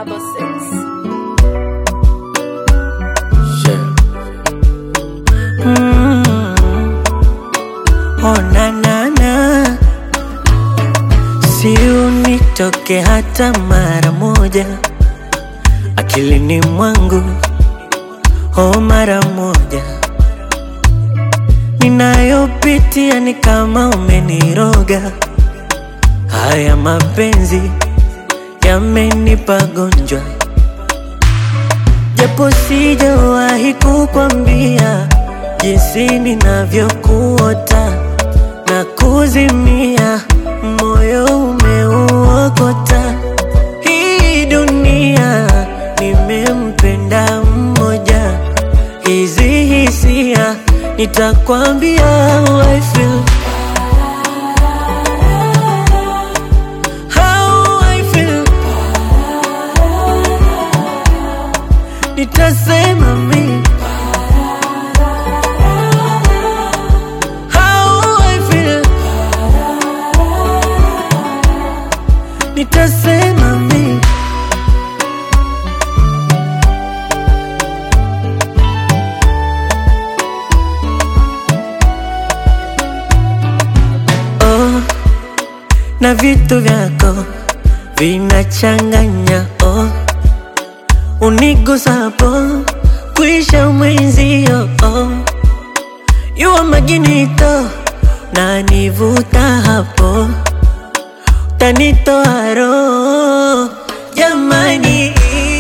double six. Yeah. Mm. Oh, na, na, na. Si unitoke hata mara moja akilini mwangu, oh, mara moja. Ninayopitia ni kama umeniroga, haya mapenzi yamenipa gonjwa japo sijawahi kukwambia jinsi ninavyokuota na kuzimia, moyo umeuokota. Hii dunia nimempenda mmoja, hizi hisia nitakwambia how I feel. How I feel. Nitasema mi How I feel. Nitasema mi oh, na vitu vyako vinachanganya oh unigusapo kuisha mwenzio oh. yuwa maginito na nivuta hapo tanitoa roho jamani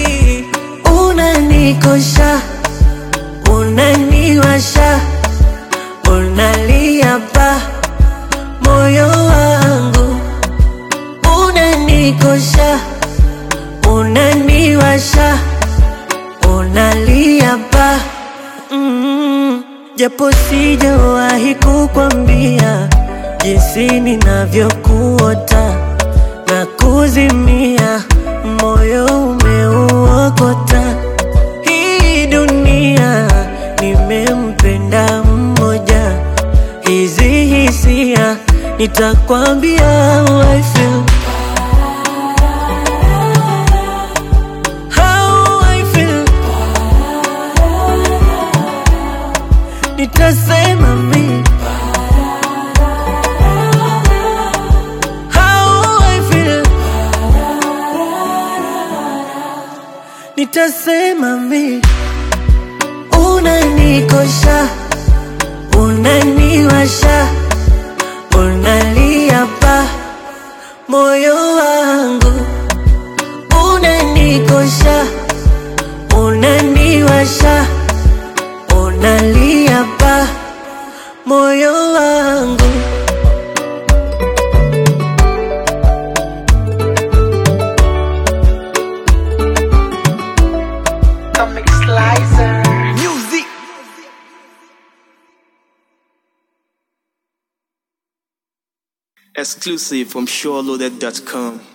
unanikosha unaniwasha unalia pa moyo wangu unanikosha unaniwasha unalia pa mm, japo sijawahi kukwambia jinsi ninavyokuota na kuzimia, moyo umeuokota. Hii dunia nimempenda mmoja, hizi hisia nitakwambia how I feel. How I feel. Nitasema mi How I feel. Nitasema mi unanikosha, unaniwasha, unalia pa moyo wangu, unanikosha, unaniwasha, unalia pa moyo wangu. Comic Slicer. Music. Exclusive from SureLoaded.com.